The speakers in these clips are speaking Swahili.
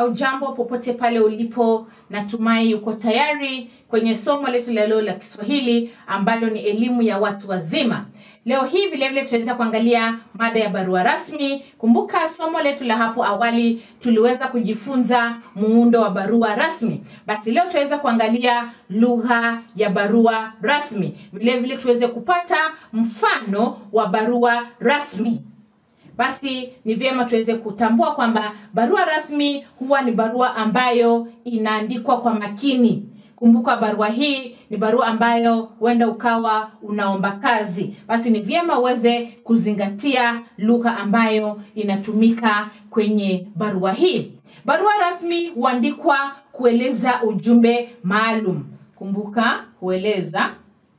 Haujambo popote pale ulipo, natumai uko tayari kwenye somo letu la leo la Kiswahili ambalo ni elimu ya watu wazima. Leo hii vilevile tutaweza kuangalia mada ya barua rasmi. Kumbuka somo letu la hapo awali tuliweza kujifunza muundo wa barua rasmi. Basi leo tutaweza kuangalia lugha ya barua rasmi, vilevile tuweze kupata mfano wa barua rasmi. Basi ni vyema tuweze kutambua kwamba barua rasmi huwa ni barua ambayo inaandikwa kwa makini. Kumbuka barua hii ni barua ambayo huenda ukawa unaomba kazi. Basi ni vyema uweze kuzingatia lugha ambayo inatumika kwenye barua hii. Barua rasmi huandikwa kueleza ujumbe maalum. Kumbuka hueleza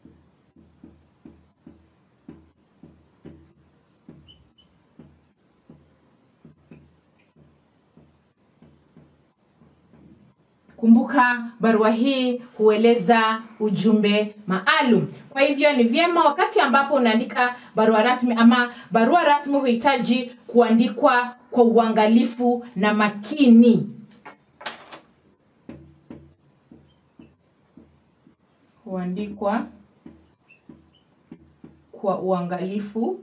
Kumbuka barua hii hueleza ujumbe maalum. Kwa hivyo ni vyema wakati ambapo unaandika barua rasmi ama barua rasmi huhitaji kuandikwa kwa uangalifu na makini. Huandikwa kwa uangalifu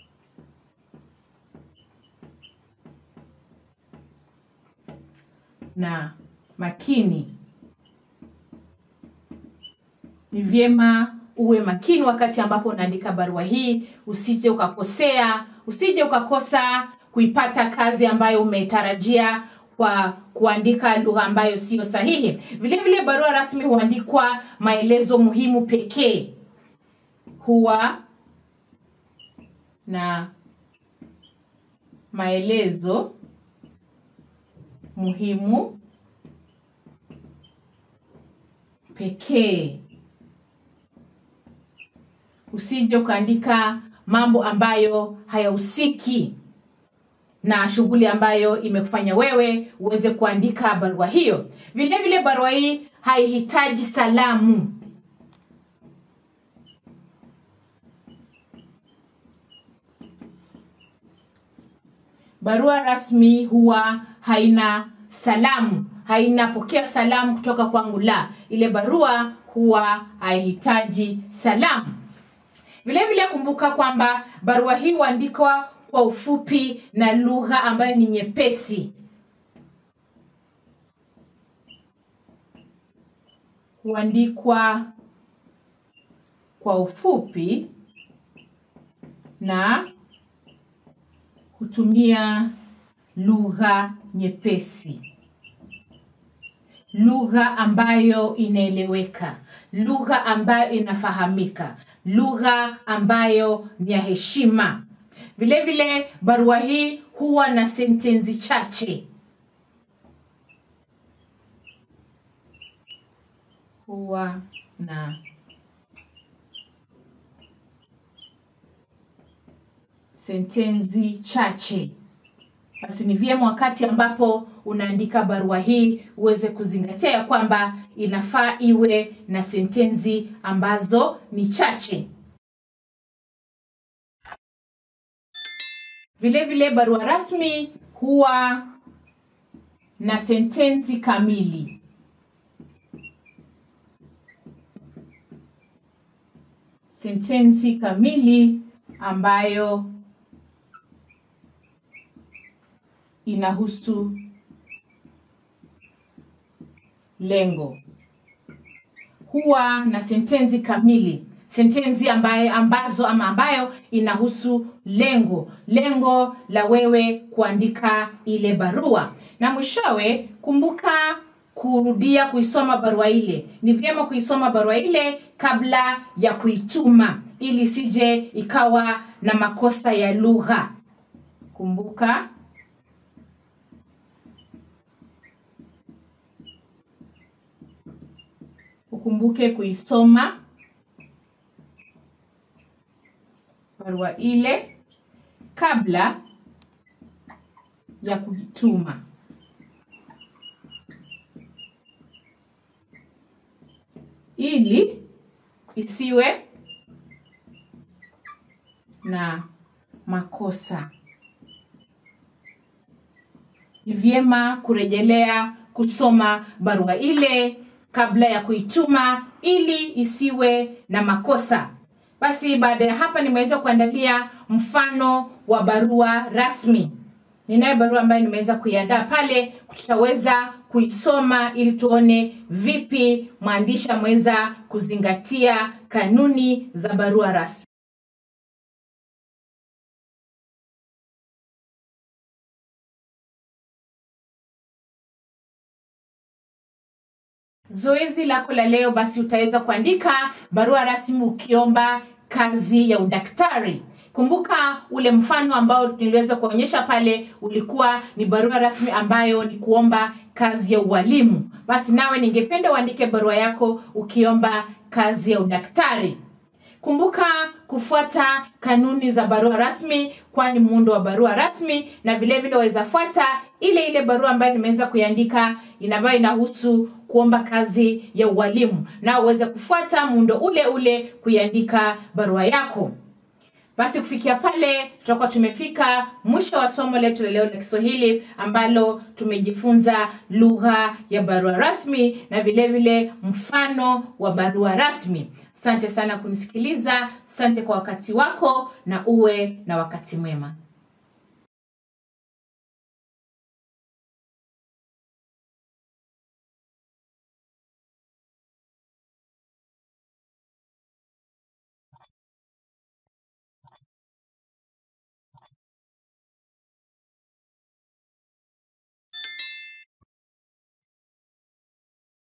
na makini. Ni vyema uwe makini wakati ambapo unaandika barua hii, usije ukakosea, usije ukakosa kuipata kazi ambayo umetarajia kwa kuandika lugha ambayo siyo sahihi. Vile vile barua rasmi huandikwa maelezo muhimu pekee, huwa na maelezo muhimu pekee. Usije ukaandika mambo ambayo hayahusiki na shughuli ambayo imekufanya wewe uweze kuandika barua hiyo. Vile vile barua hii haihitaji salamu. Barua rasmi huwa haina salamu, haina pokea salamu kutoka kwangu, la. Ile barua huwa haihitaji salamu. Vile vile kumbuka kwamba barua hii huandikwa kwa ufupi na lugha ambayo ni nyepesi. Huandikwa kwa ufupi na hutumia lugha nyepesi, lugha ambayo inaeleweka, lugha ambayo inafahamika, lugha ambayo ni ya heshima. Vile vile barua hii huwa na sentensi chache, huwa na sentensi chache. Basi ni vyema wakati ambapo unaandika barua hii uweze kuzingatia ya kwamba inafaa iwe na sentensi ambazo ni chache. Vile vile barua rasmi huwa na sentensi kamili. Sentensi kamili ambayo inahusu lengo. Huwa na sentensi kamili, sentensi ambayo ambazo ama ambayo inahusu lengo, lengo la wewe kuandika ile barua. Na mwishowe, kumbuka kurudia kuisoma barua ile. Ni vyema kuisoma barua ile kabla ya kuituma, ili sije ikawa na makosa ya lugha. Kumbuka ukumbuke kuisoma barua ile kabla ya kujituma. Ili isiwe na makosa. ni vyema kurejelea kusoma barua ile kabla ya kuituma ili isiwe na makosa. Basi baada ya hapa nimeweza kuandalia mfano wa barua rasmi. Ninayo barua ambayo nimeweza kuiandaa pale, tutaweza kuisoma ili tuone vipi mwandishi ameweza kuzingatia kanuni za barua rasmi. Zoezi lako la leo basi utaweza kuandika barua rasmi ukiomba kazi ya udaktari. Kumbuka ule mfano ambao niliweza kuonyesha pale ulikuwa ni barua rasmi ambayo ni kuomba kazi ya ualimu. Basi nawe ningependa uandike barua yako ukiomba kazi ya udaktari. Kumbuka kufuata kanuni za barua rasmi, kwani muundo wa barua rasmi, na vile vile waweza fuata ile ile barua ambayo nimeweza kuiandika ambayo inahusu kuomba kazi ya ualimu, na uweze kufuata muundo ule ule kuiandika barua yako. Basi kufikia pale tutakuwa tumefika mwisho wa somo letu la leo la Kiswahili ambalo tumejifunza lugha ya barua rasmi na vile vile mfano wa barua rasmi. Asante sana kunisikiliza, asante kwa wakati wako na uwe na wakati mwema.